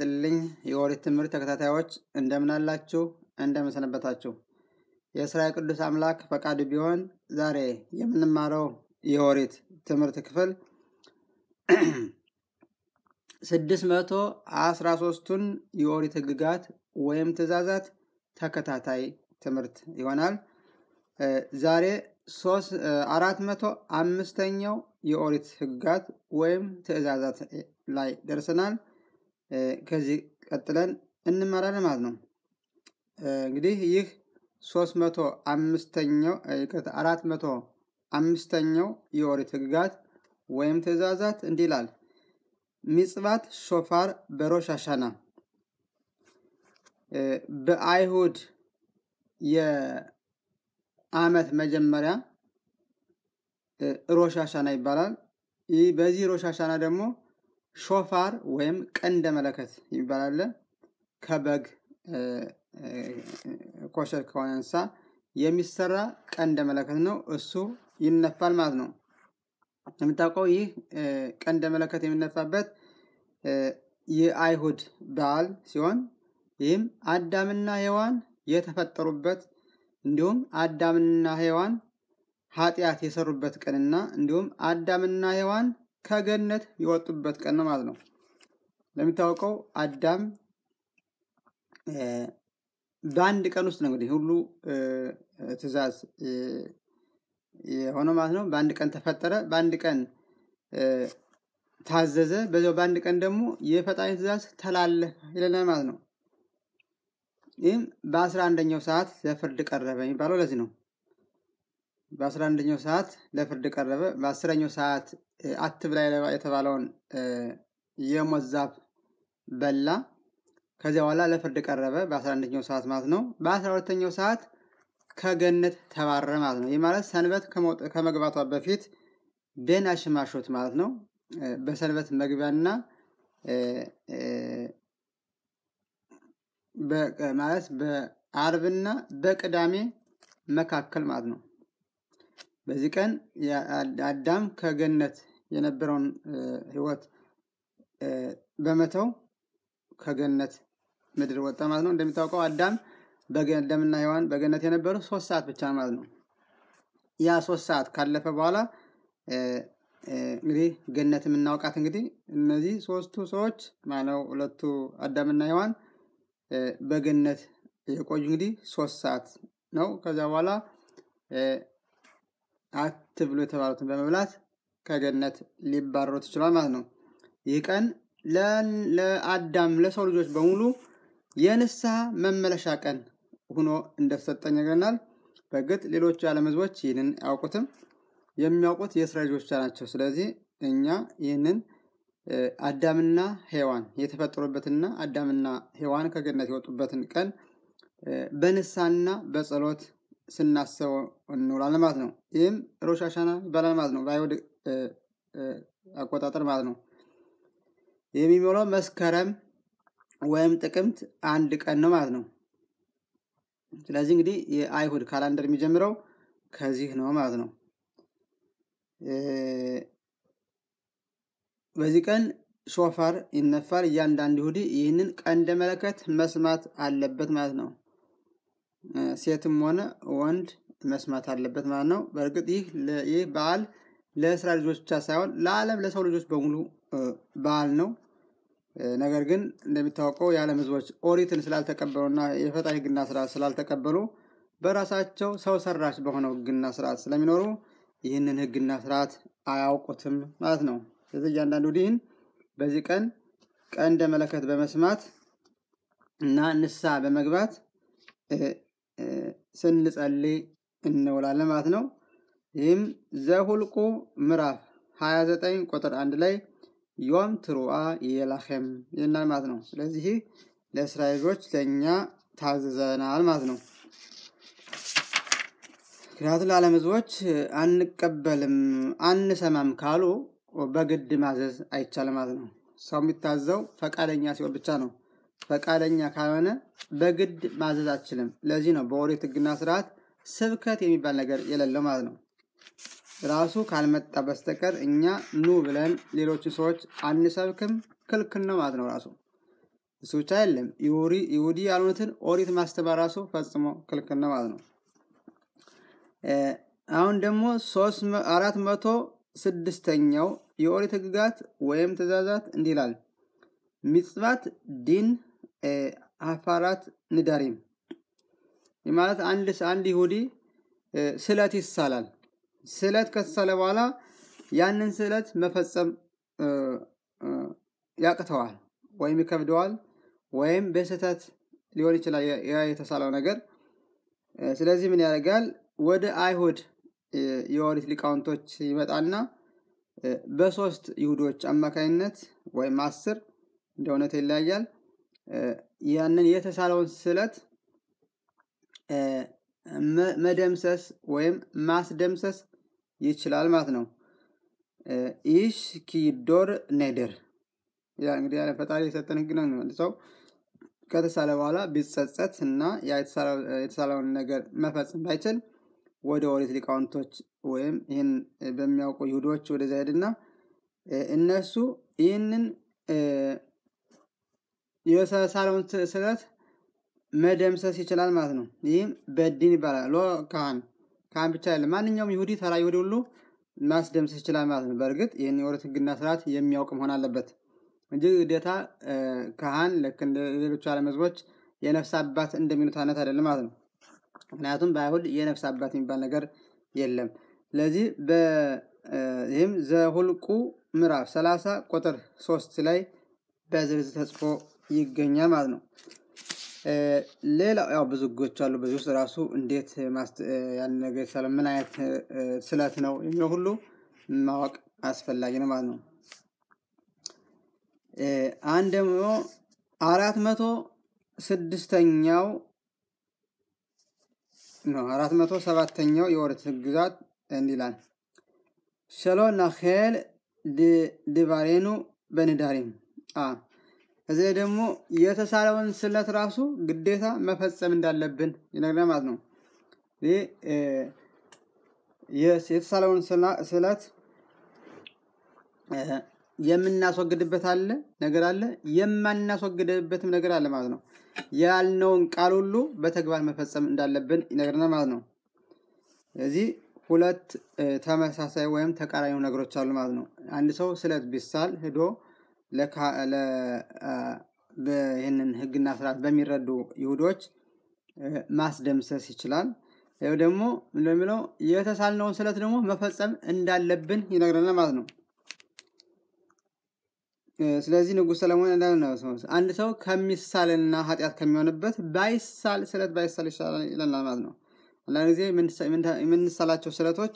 ይስጥልኝ የኦሪት ትምህርት ተከታታዮች እንደምን አላችሁ? እንደምን ሰነበታችሁ? የእስራኤል ቅዱስ አምላክ ፈቃዱ ቢሆን ዛሬ የምንማረው የኦሪት ትምህርት ክፍል ስድስት መቶ አስራ ሶስቱን የኦሪት ህግጋት ወይም ትእዛዛት ተከታታይ ትምህርት ይሆናል። ዛሬ አራት መቶ አምስተኛው የኦሪት ህግጋት ወይም ትእዛዛት ላይ ደርሰናል። ከዚህ ቀጥለን እንማራለን ማለት ነው። እንግዲህ ይህ ሶስት መቶ አምስተኛው አራት መቶ አምስተኛው የኦሪት ህግጋት ወይም ትእዛዛት እንዲህ ይላል። ሚጽባት ሾፋር በሮሽ አሻና በአይሁድ የአመት መጀመሪያ ሮሽ አሻና ይባላል። ይህ በዚህ ሮሽ አሻና ደግሞ ሾፋር ወይም ቀንደ መለከት ይባላል። ከበግ ኮሸር ከሆነ እንስሳ የሚሰራ ቀንደ መለከት ነው። እሱ ይነፋል ማለት ነው። የምታውቀው ይህ ቀንደ መለከት የሚነፋበት የአይሁድ በዓል ሲሆን ይህም አዳምና ሔዋን የተፈጠሩበት እንዲሁም አዳምና ሔዋን ኃጢአት የሰሩበት ቀንና እንዲሁም አዳምና ሔዋን ከገነት የወጡበት ቀን ነው ማለት ነው። እንደሚታወቀው አዳም በአንድ ቀን ውስጥ ነው እንግዲህ ሁሉ ትእዛዝ የሆነው ማለት ነው። በአንድ ቀን ተፈጠረ፣ በአንድ ቀን ታዘዘ፣ በዚያው በአንድ ቀን ደግሞ የፈጣሪ ትእዛዝ ተላለፈ ይለናል ማለት ነው። ይህም በአስራ አንደኛው ሰዓት ለፍርድ ቀረበ የሚባለው ለዚህ ነው። በአስራ አንደኛው ሰዓት ለፍርድ ቀረበ። በአስረኛው ሰዓት አትብላ የተባለውን የሞት ዛፍ በላ። ከዚያ በኋላ ለፍርድ ቀረበ በአስራ አንደኛው ሰዓት ማለት ነው። በአስራ ሁለተኛው ሰዓት ከገነት ተባረረ ማለት ነው። ይህ ማለት ሰንበት ከመግባቷ በፊት ቤን አሽማሾት ማለት ነው። በሰንበት መግቢያና ማለት በአርብና በቅዳሜ መካከል ማለት ነው። በዚህ ቀን አዳም ከገነት የነበረውን ሕይወት በመተው ከገነት ምድር ወጣ ማለት ነው። እንደሚታወቀው አዳም አዳምና ሔዋን በገነት የነበሩ ሶስት ሰዓት ብቻ ማለት ነው። ያ ሶስት ሰዓት ካለፈ በኋላ እንግዲህ ገነት የምናውቃት እንግዲህ እነዚህ ሶስቱ ሰዎች ማነው ሁለቱ አዳምና ሔዋን በገነት የቆዩ እንግዲህ ሶስት ሰዓት ነው። ከዚያ በኋላ አትብሉ የተባሉትን በመብላት ከገነት ሊባረሩ ትችሏል ማለት ነው። ይህ ቀን ለአዳም ለሰው ልጆች በሙሉ የንስሐ መመለሻ ቀን ሆኖ እንደተሰጠኝ ነገርናል። በእርግጥ ሌሎቹ የዓለም ህዝቦች ይህንን አያውቁትም። የሚያውቁት የእስራኤል ልጆች ብቻ ናቸው። ስለዚህ እኛ ይህንን አዳምና ሔዋን የተፈጠሩበትና አዳምና ሔዋን ከገነት የወጡበትን ቀን በንስሐና በጸሎት ስናስበው እንውላለን ማለት ነው። ይህም ሮሽ አሻና ይባላል ማለት ነው። በአይሁድ አቆጣጠር ማለት ነው። የሚሞላው መስከረም ወይም ጥቅምት አንድ ቀን ነው ማለት ነው። ስለዚህ እንግዲህ የአይሁድ ካላንደር የሚጀምረው ከዚህ ነው ማለት ነው። በዚህ ቀን ሾፋር ይነፋል። እያንዳንዱ ይሁዲ ይህንን ቀንደ መለከት መስማት አለበት ማለት ነው። ሴትም ሆነ ወንድ መስማት አለበት ማለት ነው። በእርግጥ ይህ ይህ በዓል ለእስራኤል ልጆች ብቻ ሳይሆን ለዓለም ለሰው ልጆች በሙሉ በዓል ነው። ነገር ግን እንደሚታወቀው የዓለም ህዝቦች ኦሪትን ስላልተቀበሉና የፈጣሪ ህግና ስርዓት ስላልተቀበሉ በራሳቸው ሰው ሰራሽ በሆነው ህግና ስርዓት ስለሚኖሩ ይህንን ህግና ስርዓት አያውቁትም ማለት ነው። ስለዚህ እያንዳንዱ ዲን በዚህ ቀን ቀንደ መለከት በመስማት እና ንስሐ በመግባት ስንጸልይ እንውላለን ማለት ነው። ይህም ዘሁልቁ ምዕራፍ 29 ቁጥር አንድ ላይ ዮም ትሩአ የላኸም ይልናል ማለት ነው። ስለዚህ ለእስራኤሎች ለእኛ ታዝዘናል ማለት ነው። ምክንያቱም ለዓለም ህዝቦች አንቀበልም አንሰማም ካሉ በግድ ማዘዝ አይቻልም ማለት ነው። ሰው የሚታዘው ፈቃደኛ ሲሆን ብቻ ነው። ፈቃደኛ ካልሆነ በግድ ማዘዝ አችልም። ለዚህ ነው በኦሪት ህግና ስርዓት ስብከት የሚባል ነገር የሌለው ማለት ነው። ራሱ ካልመጣ በስተቀር እኛ ኑ ብለን ሌሎችን ሰዎች አንሰብክም፣ ክልክል ነው ማለት ነው ራሱ። እሱ ብቻ አይደለም ይሁዲ ያልሆኑትን ኦሪት ማስተማር ራሱ ፈጽሞ ክልክል ነው ማለት ነው። አሁን ደግሞ አራት መቶ ስድስተኛው የኦሪት ህግጋት ወይም ትእዛዛት እንዲህ ይላል። ሚጽባት ዲን አፋራት ንዳሪም ማለት አንድ አንድ ይሁዲ ስለት ይሳላል። ስለት ከተሳለ በኋላ ያንን ስለት መፈጸም ያቅተዋል ወይም ይከብደዋል ወይም በስህተት ሊሆን ይችላል ያ የተሳለው ነገር። ስለዚህ ምን ያደርጋል? ወደ አይሁድ የኦሪት ሊቃውንቶች ይመጣና በሶስት ይሁዶች አማካኝነት ወይም አስር እንደ እውነት ይለያያል። ያንን የተሳለውን ስለት መደምሰስ ወይም ማስደምሰስ ይችላል ማለት ነው። ይሽ ኪዶር ኔደር ያ እንግዲህ ያለ ፈጣሪ የሰጠን ህግ ነው። ሰው ከተሳለ በኋላ ቢጸጸት እና የተሳለውን ነገር መፈጸም ባይችል ወደ ኦሪት ሊቃውንቶች ወይም ይህን በሚያውቁ ይሁዶች ወደዛ ሄድና እነሱ ይህንን የተሳለውን ስለት መደምሰስ ይችላል ማለት ነው። ይህም በዲን ይባላል። ሎ ካህን ካህን ብቻ አይደለም፣ ማንኛውም ይሁዲ ተራ ይሁዲ ሁሉ ማስደምሰስ ይችላል ማለት ነው። በእርግጥ ይህን የኦሪት ህግና ስርዓት የሚያውቅ መሆን አለበት እንጂ ግዴታ ካህን ልክ እንደ ሌሎች ዓለም ህዝቦች የነፍስ አባት እንደሚሉት አይነት አይደለም ማለት ነው። ምክንያቱም በአይሁድ የነፍስ አባት የሚባል ነገር የለም። ስለዚህ ይህም ዘሁልቁ ምዕራፍ 30 ቁጥር 3 ላይ በዝርዝር ተጽፎ ይገኛል ማለት ነው። ሌላ ያው ብዙ ህጎች አሉ። በዚህ ውስጥ ራሱ እንዴት ያን ነገር ስለ ምን አይነት ስለት ነው የሚለው ሁሉ ማወቅ አስፈላጊ ነው ማለት ነው። አንድ ደግሞ አራት መቶ ስድስተኛው ነው አራት መቶ ሰባተኛው የኦሪት ህግጋት እንዲህ ይላል ሸሎ ናኼል ድባሬኑ በንዳሪም እዚህ ላይ ደግሞ የተሳለውን ስለት ራሱ ግዴታ መፈጸም እንዳለብን ይነግረናል ማለት ነው። የተሳለውን ስለት የምናስወግድበት አለ ነገር አለ፣ የማናስወግድበትም ነገር አለ ማለት ነው። ያልነውን ቃል ሁሉ በተግባር መፈጸም እንዳለብን ይነግረናል ማለት ነው። ስለዚህ ሁለት ተመሳሳይ ወይም ተቃራኒ ነገሮች አሉ ማለት ነው። አንድ ሰው ስለት ቢሳል ሄዶ ይህንን ህግና ስርዓት በሚረዱ ይሁዶች ማስደምሰስ ይችላል። ይኸው ደግሞ እንደሚለው የተሳልነውን ስለት ደግሞ መፈጸም እንዳለብን ይነግረናል ማለት ነው። ስለዚህ ንጉሥ ሰለሞን አንድ ሰው ከሚሳልና ኃጢአት ከሚሆንበት ባይሳል ስለት ባይሳል ይሻላል ይለናል ማለት ነው። አንዳንድ ጊዜ የምንሳላቸው ስለቶች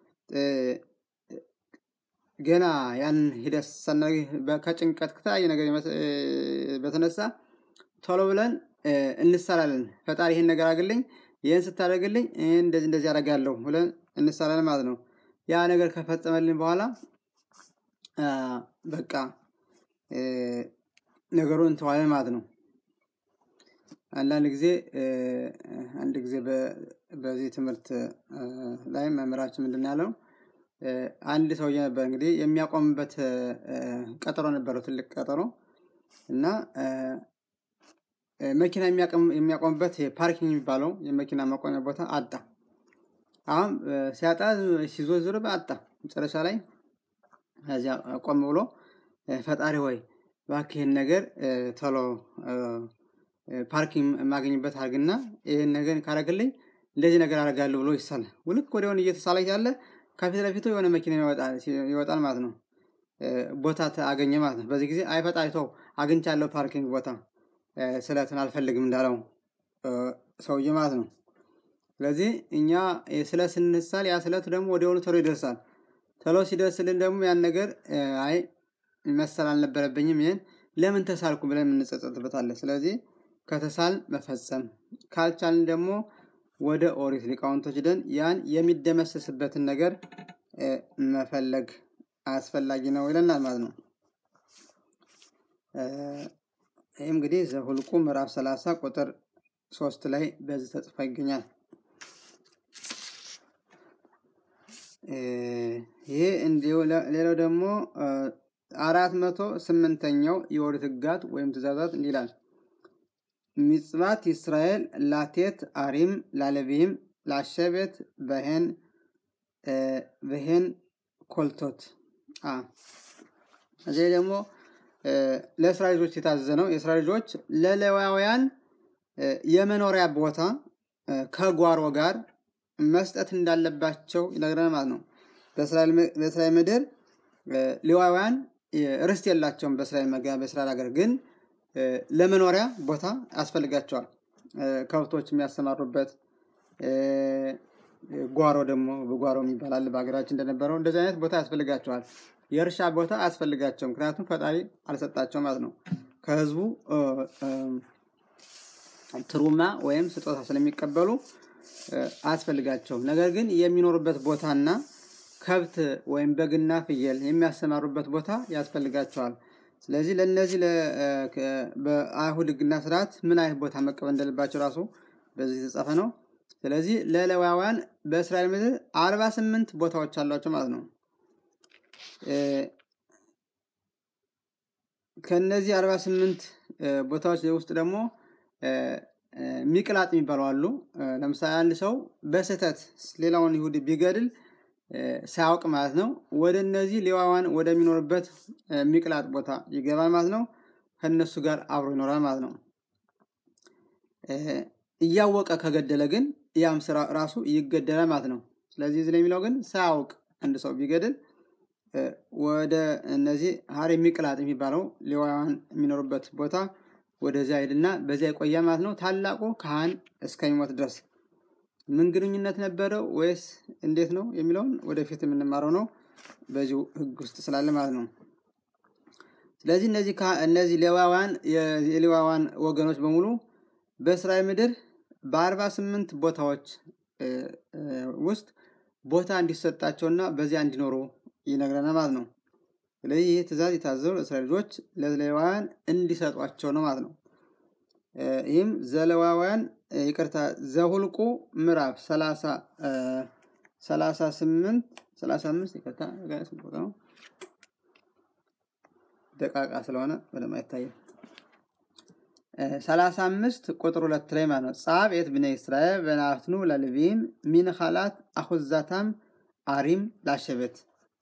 ገና ያን ሂደት ከጭንቀት ከተለያየ ነገር በተነሳ ቶሎ ብለን እንሳላለን። ፈጣሪ ይህን ነገር አግልኝ፣ ይህን ስታደርግልኝ ይህን እንደዚህ እንደዚህ አደርጋለሁ ብለን እንሳላለን ማለት ነው። ያ ነገር ከፈጸመልን በኋላ በቃ ነገሩን እንተዋለን ማለት ነው። አንዳንድ ጊዜ አንድ ጊዜ በዚህ ትምህርት ላይ መምህራችን ምንድን ያለው አንድ ሰውዬ ነበር እንግዲህ የሚያቆምበት ቀጠሮ ነበረው፣ ትልቅ ቀጠሮ እና መኪና የሚያቆምበት ፓርኪንግ የሚባለው የመኪና ማቆሚያ ቦታ አጣ። አሁን ሲያጣ ሲዞዝር አጣ። መጨረሻ ላይ ከዚያ ቆም ብሎ ፈጣሪ ሆይ እባክህን ነገር ቶሎ ፓርኪንግ የማገኝበት አድርግና ይህን ነገር ካረግልኝ እንደዚህ ነገር አደርጋለሁ ብሎ ይሳላል። ውልክ ወዲያውኑ እየተሳለ ያለ ከፊት ለፊቱ የሆነ መኪና ይወጣል ማለት ነው። ቦታ አገኘ ማለት ነው። በዚህ ጊዜ አይ ፈጣሪ ተው አግኝቻለሁ ፓርኪንግ ቦታ ስለትን አልፈልግም እንዳለው ሰውዬ ማለት ነው። ስለዚህ እኛ ስለት ስንሳል ያ ስለት ደግሞ ወዲያውኑ ቶሎ ይደርሳል። ቶሎ ሲደርስልን ደግሞ ያን ነገር አይ መሰል አልነበረብኝም ይህን ለምን ተሳልኩ ብለን የምንጸጸትበታለን። ስለዚህ ከተሳል መፈጸም ካልቻልን ደግሞ ወደ ኦሪት ሊቃውንቶች ደን ያን የሚደመሰስበትን ነገር መፈለግ አስፈላጊ ነው ይለናል ማለት ነው። ይህ እንግዲህ ዘሁልቁ ምዕራፍ 30 ቁጥር ሶስት ላይ በዚህ ተጽፎ ይገኛል። ይሄ እንዲሁ ሌላው ደግሞ አራት መቶ ስምንተኛው የኦሪት ሕግጋት ወይም ትእዛዛት እንዲህ ይላል ሚጽባት ይስራኤል ላቴት አሪም ላለቪም ላሸቤት በሄን በሄን ኮልቶት እዚህ ደግሞ ለእስራኤል ልጆች የታዘዘ ነው። የእስራኤል ልጆች ለሌዋውያን የመኖሪያ ቦታ ከጓሮ ጋር መስጠት እንዳለባቸው ይነግረናል ማለት ነው። በእስራኤል ምድር ሌዋውያን ርስት የላቸውም። በእስራኤል መጋ በእስራኤል ሀገር ግን ለመኖሪያ ቦታ ያስፈልጋቸዋል። ከብቶች የሚያሰማሩበት ጓሮ ደግሞ በጓሮ የሚባላል በሀገራችን እንደነበረው እንደዚህ አይነት ቦታ ያስፈልጋቸዋል። የእርሻ ቦታ አያስፈልጋቸው፣ ምክንያቱም ፈጣሪ አልሰጣቸው ማለት ነው። ከህዝቡ ትሩማ ወይም ስጦታ ስለሚቀበሉ አያስፈልጋቸውም። ነገር ግን የሚኖሩበት ቦታና ከብት ወይም በግና ፍየል የሚያሰማሩበት ቦታ ያስፈልጋቸዋል። ስለዚህ ለእነዚህ በአይሁድ ህግና ስርዓት ምን አይነት ቦታ መቀበል እንደሌባቸው ራሱ በዚህ የተጻፈ ነው። ስለዚህ ለሌዋውያን በእስራኤል ምድር አርባ ስምንት ቦታዎች አሏቸው ማለት ነው። ከነዚህ አርባ ስምንት ቦታዎች ውስጥ ደግሞ ሚቅላጥ የሚባሉ አሉ። ለምሳሌ አንድ ሰው በስህተት ሌላውን ይሁዲ ቢገድል ሳያውቅ ማለት ነው ወደ እነዚህ ሌዋውያን ወደሚኖርበት ሚቅላጥ ቦታ ይገባል ማለት ነው። ከእነሱ ጋር አብሮ ይኖራል ማለት ነው። እያወቀ ከገደለ ግን ያም ስራ ራሱ ይገደላል ማለት ነው። ስለዚህ እዚህ ላይ የሚለው ግን ሳያውቅ አንድ ሰው ቢገድል ወደ እነዚህ ሀሬ ሚቅላጥ የሚባለው ሌዋውያን የሚኖሩበት ቦታ ወደዚያ ሄድና በዚያ ይቆያ ማለት ነው። ታላቁ ካህን እስከሚሞት ድረስ ምን ግንኙነት ነበረው ወይስ እንዴት ነው የሚለውን ወደፊት የምንማረው ነው። በዚሁ ህግ ውስጥ ስላለ ማለት ነው። ስለዚህ እነዚህ እነዚህ ሌዋውያን የሌዋውያን ወገኖች በሙሉ በእስራኤል ምድር በአርባ ስምንት ቦታዎች ውስጥ ቦታ እንዲሰጣቸውና በዚያ እንዲኖሩ ይነግረናል ማለት ነው። ስለዚህ ይህ ትእዛዝ የታዘዙ ለእስራኤል ልጆች ለሌዋውያን እንዲሰጧቸው ነው ማለት ነው። ይህም ዘለዋውያን ይቅርታ ዘሁልቁ ምዕራፍ ሰላሳ ሰላሳ ስምንት ሰላሳ አምስት ይቅርታ ነው ደቃቃ ስለሆነ በደንብ አይታየም። ሰላሳ አምስት ቁጥር ሁለት ላይ ማለት ነው። ጻብኤት ብነ እስራኤል በናፍኑ ለልቪም ሚንኻላት አሁዛታም አሪም ላሸበት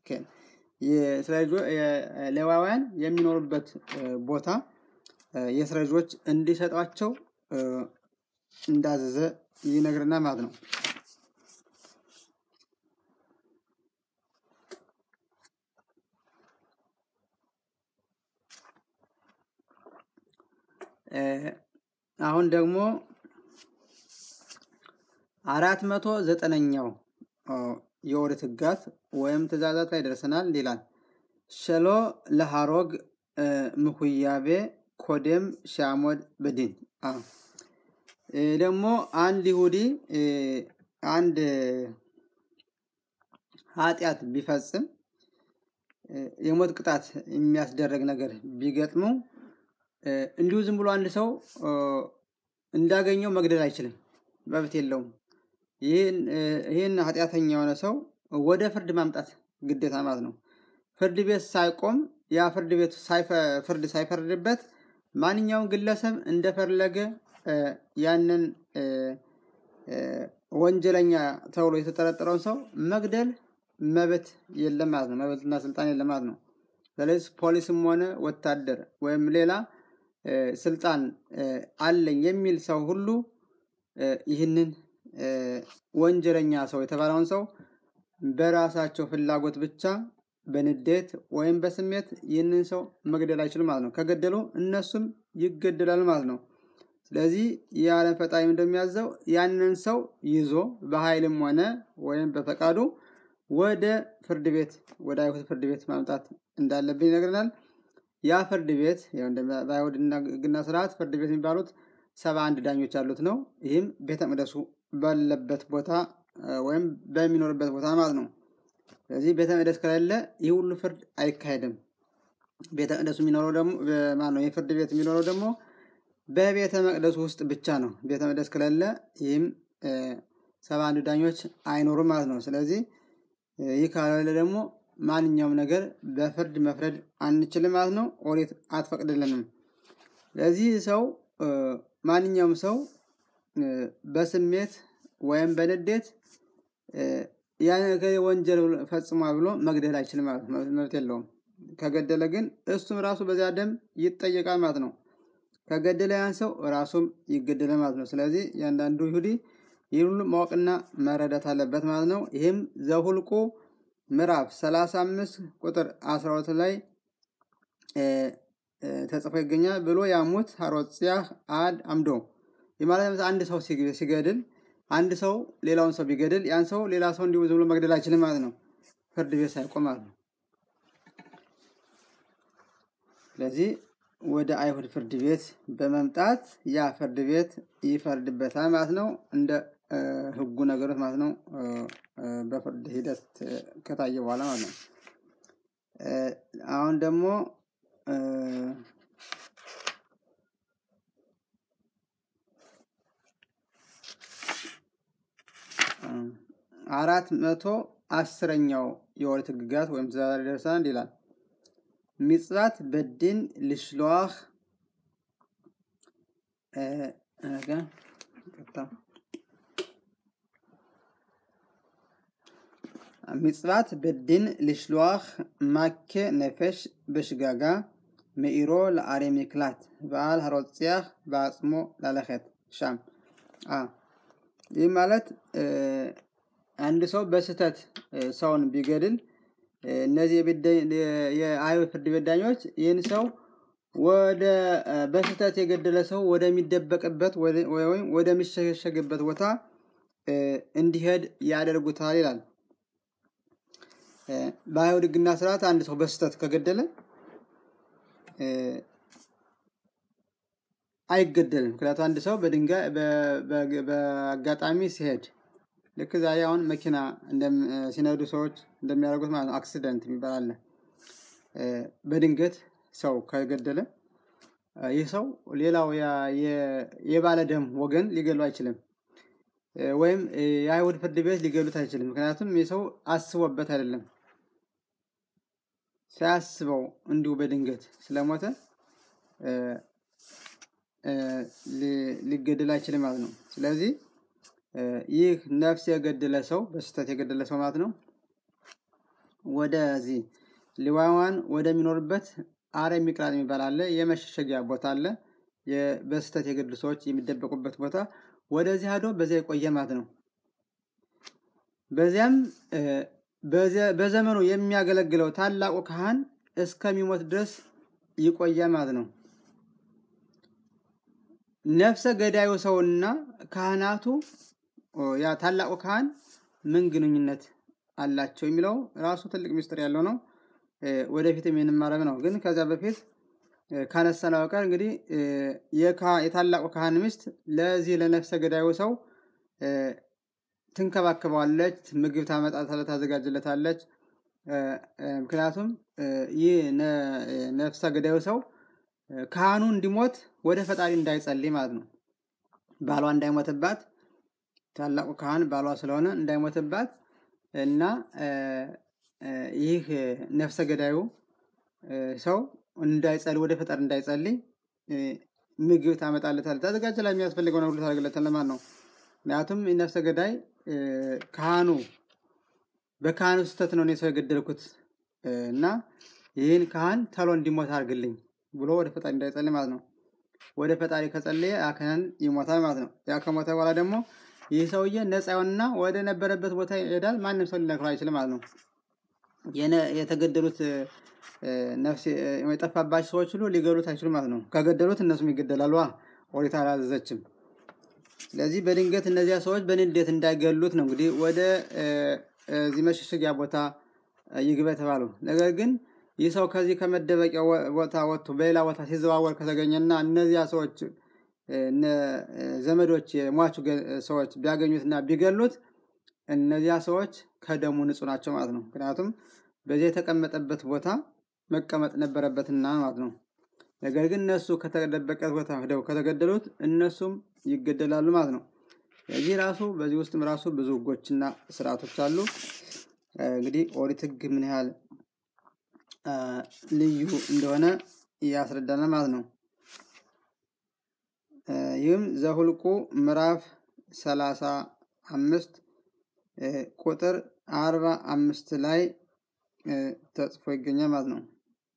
ሌዋውያን የሚኖሩበት ቦታ የእስራኤል ልጆች እንዲሰጧቸው እንዳዘዘ ይነግርና ማለት ነው። አሁን ደግሞ አራት መቶ ዘጠነኛው የኦሪት ህጋት ወይም ትእዛዛት ላይ ደርሰናል ይላል። ሸሎ ለሃሮግ ምኩያቤ ኮዴም ሻሞድ በዲን ደግሞ አንድ ይሁዲ አንድ ኃጢአት ቢፈጽም የሞት ቅጣት የሚያስደረግ ነገር ቢገጥመው እንዲሁ ዝም ብሎ አንድ ሰው እንዳገኘው መግደል አይችልም፣ መብት የለውም። ይህን ኃጢአተኛ የሆነ ሰው ወደ ፍርድ ማምጣት ግዴታ ማለት ነው። ፍርድ ቤት ሳይቆም ያ ፍርድ ቤት ፍርድ ሳይፈርድበት ማንኛውም ግለሰብ እንደፈለገ ያንን ወንጀለኛ ተብሎ የተጠረጠረውን ሰው መግደል መብት የለም ማለት ነው። መብትና ስልጣን የለም ማለት ነው። ስለዚህ ፖሊስም ሆነ ወታደር ወይም ሌላ ስልጣን አለኝ የሚል ሰው ሁሉ ይህንን ወንጀለኛ ሰው የተባለውን ሰው በራሳቸው ፍላጎት ብቻ በንዴት ወይም በስሜት ይህንን ሰው መግደል አይችሉም ማለት ነው። ከገደሉ እነሱም ይገደላሉ ማለት ነው። ስለዚህ የዓለም ፈጣሪም እንደሚያዘው ያንን ሰው ይዞ በኃይልም ሆነ ወይም በፈቃዱ ወደ ፍርድ ቤት ወደ አይሁድ ፍርድ ቤት ማምጣት እንዳለብን ይነግረናል። ያ ፍርድ ቤት በአይሁድ ሕግና ስርዓት ፍርድ ቤት የሚባሉት ሰባ አንድ ዳኞች ያሉት ነው። ይህም ቤተ መቅደሱ ባለበት ቦታ ወይም በሚኖርበት ቦታ ማለት ነው። ስለዚህ ቤተ መቅደስ ከሌለ ይህ ሁሉ ፍርድ አይካሄድም። ቤተ መቅደሱ የሚኖረው ደግሞ ማነው? የፍርድ ቤት የሚኖረው ደግሞ በቤተ መቅደሱ ውስጥ ብቻ ነው። ቤተ መቅደስ ከሌለ ይህም ሰባ አንድ ዳኞች አይኖሩም ማለት ነው። ስለዚህ ይህ ካለ ደግሞ ማንኛውም ነገር በፍርድ መፍረድ አንችልም ማለት ነው። ኦሪት አትፈቅድልንም። ስለዚህ ሰው ማንኛውም ሰው በስሜት ወይም በንዴት ያ ነገር ወንጀል ፈጽሟል ብሎ መግደል አይችልም ማለት ነው። መብት የለውም። ከገደለ ግን እሱም ራሱ በዚያ ደም ይጠየቃል ማለት ነው። ከገደለ ያን ሰው ራሱም ይገደላል ማለት ነው። ስለዚህ እያንዳንዱ ይሁዲ ይህን ሁሉ ማወቅና መረዳት አለበት ማለት ነው። ይህም ዘሁልቁ ምዕራፍ 35 ቁጥር 12 ላይ ተጽፎ ይገኛል። ብሎ ያሙት ሀሮጽያህ አድ አምዶ የማለት አንድ ሰው ሲገድል አንድ ሰው ሌላውን ሰው ቢገድል ያን ሰው ሌላ ሰው እንዲሁ ዝም ብሎ መግደል አይችልም ማለት ነው። ፍርድ ቤት ሳይቆም ማለት ነው። ስለዚህ ወደ አይሁድ ፍርድ ቤት በመምጣት ያ ፍርድ ቤት ይፈርድበታል ማለት ነው። እንደ ሕጉ ነገሮች ማለት ነው። በፍርድ ሂደት ከታየ በኋላ ማለት ነው። አሁን ደግሞ አራት መቶ አስረኛው የኦሪት ሕግጋት ወይም ትእዛዛት ደርሰናል ይላል። ሚጽባት በድን ልሽለዋህ ሚጽባት በድን ልሽለዋህ ማኬ ነፈሽ በሽጋጋ መኢሮ ለአሬ ሚክላት በዓል ሀሮጽያህ በአጽሞ ላለኸት ሻም ይህ ማለት አንድ ሰው በስህተት ሰውን ቢገድል እነዚህ የአይሁድ ፍርድ ቤት ዳኞች ይህን ሰው ወደ በስህተት የገደለ ሰው ወደሚደበቅበት ወይም ወደሚሸሸግበት ቦታ እንዲሄድ ያደርጉታል ይላል። በአይሁድ ሕግና ስርዓት አንድ ሰው በስህተት ከገደለ አይገደልም። ምክንያቱም አንድ ሰው በድንጋይ በአጋጣሚ ሲሄድ ልክ ዛሬ አሁን መኪና ሲነዱ ሰዎች እንደሚያደርጉት ማለት ነው። አክሲደንት የሚባል አለ። በድንገት ሰው ከገደለ ይህ ሰው ሌላው የባለ ደም ወገን ሊገሉ አይችልም። ወይም የአይሁድ ፍርድ ቤት ሊገሉት አይችልም። ምክንያቱም ይህ ሰው አስቦበት አይደለም፣ ሳያስበው እንዲሁ በድንገት ስለሞተ ሊገደል አይችልም ማለት ነው። ስለዚህ ይህ ነፍስ የገደለ ሰው በስህተት የገደለ ሰው ማለት ነው ወደዚህ ሊዋዋን ወደሚኖርበት አረ ሚቅራጥ የሚባል አለ። የመሸሸጊያ ቦታ አለ። በስህተት የገደሉ ሰዎች የሚደበቁበት ቦታ ወደዚህ ሄዶ በዚያ የቆየ ማለት ነው። በዚያም በዘመኑ የሚያገለግለው ታላቁ ካህን እስከሚሞት ድረስ ይቆያል ማለት ነው። ነፍሰ ገዳዩ ሰውና ካህናቱ ያ ታላቁ ካህን ምን ግንኙነት አላቸው የሚለው ራሱ ትልቅ ምስጢር ያለው ነው። ወደፊትም የንማረም ነው። ግን ከዚያ በፊት ካነሳነው በቀር እንግዲህ የታላቁ ካህን ሚስት ለዚህ ለነፍሰ ገዳዩ ሰው ትንከባከበዋለች፣ ምግብ ታመጣታለች፣ ታዘጋጅለታለች። ምክንያቱም ይህ ነፍሰ ገዳዩ ሰው ካህኑ እንዲሞት ወደ ፈጣሪ እንዳይጸልይ ማለት ነው። ባሏ እንዳይሞትባት ታላቁ ካህን ባሏ ስለሆነ እንዳይሞትባት እና ይህ ነፍሰ ገዳዩ ሰው እንዳይጸልይ ወደ ፈጣሪ እንዳይጸልይ ምግብ ታመጣለታለች፣ ታዘጋጅላ የሚያስፈልገው ነው ሁሉ ታደርግለታለች ማለት ነው። ምክንያቱም ነፍሰ ገዳይ ካህኑ በካህኑ ስህተት ነው እኔ ሰው የገደልኩት እና ይህን ካህን ተሎ እንዲሞት አድርግልኝ ብሎ ወደ ፈጣሪ እንዳይጸልይ ማለት ነው። ወደ ፈጣሪ ከጸለየ ያ ካህን ይሞታል ማለት ነው። ያ ከሞተ በኋላ ደግሞ ይህ ሰውዬ ነፃ ይሆንና ወደ ነበረበት ቦታ ይሄዳል። ማንም ሰው ሊነክረው አይችልም ማለት ነው። የተገደሉት ነፍስ የጠፋባቸው ሰዎች ሁሉ ሊገሉት አይችሉም ማለት ነው። ከገደሉት እነሱም ይገደላሉ። ኦሪት አላዘዘችም። ስለዚህ በድንገት እነዚያ ሰዎች በንዴት እንዳይገሉት ነው እንግዲህ ወደ እዚህ መሸሸጊያ ቦታ ይግባ የተባለው። ነገር ግን ይህ ሰው ከዚህ ከመደበቂያ ቦታ ወጥቶ በሌላ ቦታ ሲዘዋወር ከተገኘና እነዚያ ሰዎች ዘመዶች የሟቹ ሰዎች ቢያገኙትና ቢገሉት እነዚያ ሰዎች ከደሙ ንጹህ ናቸው ማለት ነው። ምክንያቱም በዚህ የተቀመጠበት ቦታ መቀመጥ ነበረበትና ማለት ነው። ነገር ግን እነሱ ከተደበቀት ቦታ ሄደው ከተገደሉት እነሱም ይገደላሉ ማለት ነው። እዚህ ራሱ በዚህ ውስጥም ራሱ ብዙ ህጎችና ስርዓቶች አሉ። እንግዲህ ኦሪት ህግ ምን ያህል ልዩ እንደሆነ ያስረዳናል ማለት ነው። ይህም ዘሁልቁ ምዕራፍ ሰላሳ አምስት ቁጥር አርባ አምስት ላይ ተጽፎ ይገኛል ማለት ነው።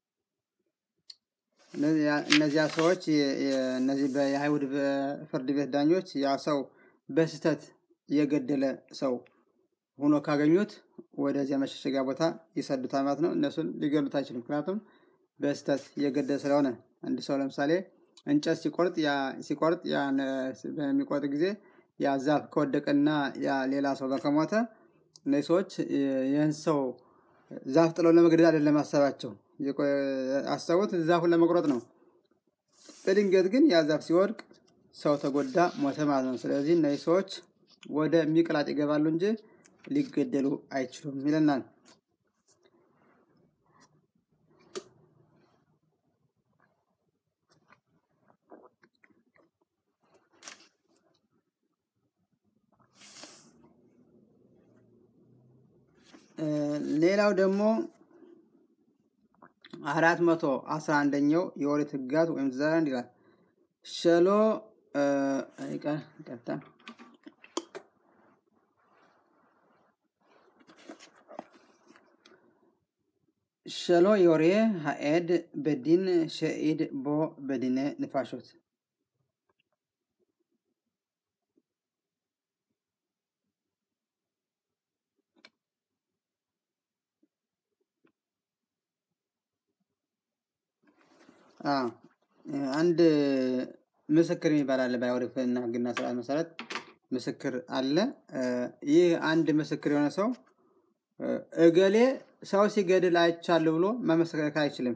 እነዚያ ሰዎች እነዚህ የአይሁድ ፍርድ ቤት ዳኞች ያ ሰው በስህተት የገደለ ሰው ሆኖ ካገኙት ወደዚያ መሸሸጊያ ቦታ ይሰዱታል ማለት ነው። እነሱን ሊገሉት አይችሉም። ምክንያቱም በስህተት የገደለ ስለሆነ አንድ ሰው ለምሳሌ እንጨት ሲቆርጥ ሲቆርጥ በሚቆርጥ ጊዜ ያ ዛፍ ከወደቀና ያ ሌላ ሰው ከሞተ እነዚህ ሰዎች ይህን ሰው ዛፍ ጥለው ለመግደል አይደለም አሰባቸው አሰቡት ዛፉን ለመቁረጥ ነው። በድንገት ግን ያ ዛፍ ሲወድቅ ሰው ተጎዳ፣ ሞተ ማለት ነው። ስለዚህ እነዚህ ሰዎች ወደ ሚቅላጥ ይገባሉ እንጂ ሊገደሉ አይችሉም ይለናል። ሌላው ደግሞ አራት መቶ አስራ አንደኛው የኦሪት ሕግጋት ወይም ትእዛዛት ይላል ሸሎ ይቅርታ ሸሎ ዮሬ ሀኤድ በዲን ሸኢድ ቦ በዲነ ንፋሾት አንድ ምስክር የሚባል አለ። በአይሁድና ሕግና ስርዓት መሰረት ምስክር አለ። ይህ አንድ ምስክር የሆነ ሰው እገሌ ሰው ሲገድል አይቻለሁ ብሎ መመስከር አይችልም።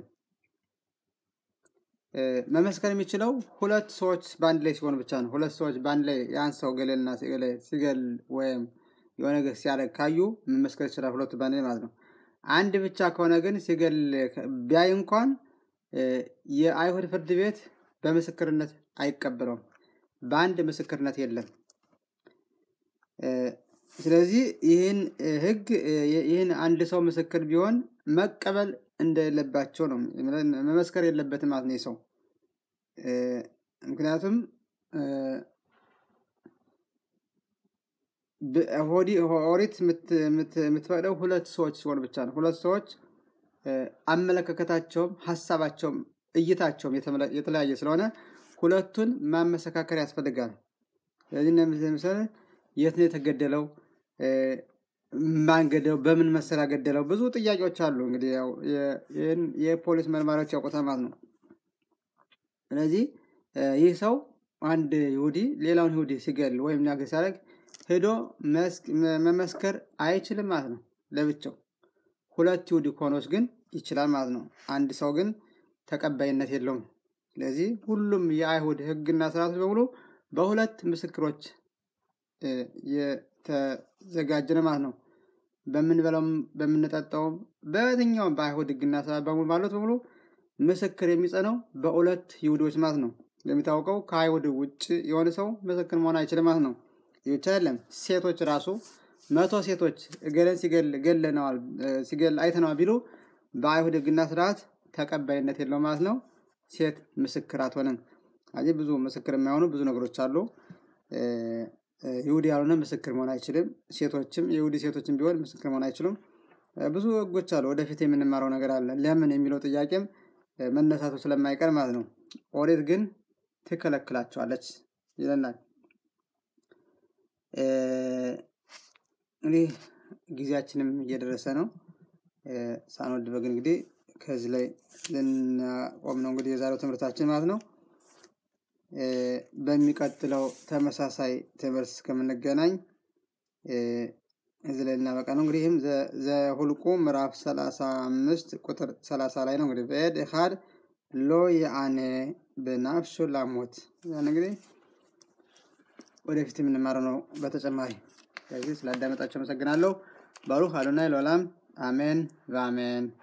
መመስከር የሚችለው ሁለት ሰዎች በአንድ ላይ ሲሆኑ ብቻ ነው። ሁለት ሰዎች በአንድ ላይ ያን ሰው ገሌልና ሲገል ወይም የሆነ ነገር ሲያደርግ ካዩ መመስከር ይችላል። ሁለቱ በአንድ ላይ ማለት ነው። አንድ ብቻ ከሆነ ግን ሲገል ቢያይ እንኳን የአይሁድ ፍርድ ቤት በምስክርነት አይቀበለውም። በአንድ ምስክርነት የለም። ስለዚህ ይህን ህግ ይህን አንድ ሰው ምስክር ቢሆን መቀበል እንደሌለባቸው ነው። መመስከር የለበትም ማለት ነው ሰው ምክንያቱም ኦሪት የምትፈቅደው ሁለት ሰዎች ሲሆን ብቻ ነው። ሁለት ሰዎች አመለካከታቸውም ሀሳባቸውም እይታቸውም የተለያየ ስለሆነ ሁለቱን ማመሰካከር ያስፈልጋል። ስለዚህ ምሳሌ የት ነው የተገደለው? ማን ገደለው? በምን መሰሪያ ገደለው? ብዙ ጥያቄዎች አሉ። እንግዲህ ያው የፖሊስ መርማሪዎች ያውቁታል ማለት ነው። ስለዚህ ይህ ሰው አንድ ይሁዲ ሌላውን ይሁዲ ሲገል ወይም ነገር ሲያደርግ ሄዶ መመስከር አይችልም ማለት ነው ለብቻው። ሁለት ይሁዲ ከሆኖች ግን ይችላል ማለት ነው። አንድ ሰው ግን ተቀባይነት የለውም። ስለዚህ ሁሉም የአይሁድ ሕግና ስርዓቶች በሙሉ በሁለት ምስክሮች የተዘጋጀ ነው ማለት ነው። በምንበላውም በምንጠጣውም በየትኛውም በአይሁድ ሕግና ስርዓት በሙሉ ማለት በሙሉ ምስክር የሚጸነው በሁለት ይሁዶች ማለት ነው። እንደሚታወቀው ከአይሁድ ውጭ የሆነ ሰው ምስክር መሆን አይችልም ማለት ነው። ይህ ብቻ አይደለም። ሴቶች ራሱ መቶ ሴቶች እገለን ሲገል ገለነዋል ሲገል አይተነዋል ቢሉ በአይሁድ ሕግና ስርዓት ተቀባይነት የለውም ማለት ነው። ሴት ምስክር አትሆንም። ስለዚህ ብዙ ምስክር የማይሆኑ ብዙ ነገሮች አሉ። ይሁዲ ያልሆነ ምስክር መሆን አይችልም። ሴቶችም የይሁዲ ሴቶችም ቢሆን ምስክር መሆን አይችሉም። ብዙ ሕጎች አሉ። ወደፊት የምንማረው ነገር አለ። ለምን የሚለው ጥያቄም መነሳቱ ስለማይቀር ማለት ነው። ኦሪት ግን ትከለክላቸዋለች ይለናል። እንግዲህ ጊዜያችንም እየደረሰ ነው። ሳንወድ በግን እንግዲህ ከዚህ ላይ ልናቆም ነው እንግዲህ የዛሬው ትምህርታችን ማለት ነው። በሚቀጥለው ተመሳሳይ ትምህርት እስከምንገናኝ እዚህ ላይ ልናበቃ ነው። እንግዲህ ይህም ዘሁልቁ ምዕራፍ ሰላሳ አምስት ቁጥር ሰላሳ ላይ ነው። እንግዲህ በኤድ ኢኻድ ሎ የአኔ በናፍሹ ላሞት ያን እንግዲህ ወደፊት የምንማረው ነው በተጨማሪ ስለዚህ ስላዳመጣቸው አመሰግናለሁ። ባሩክ አዶናይ ለዓለም አሜን በአሜን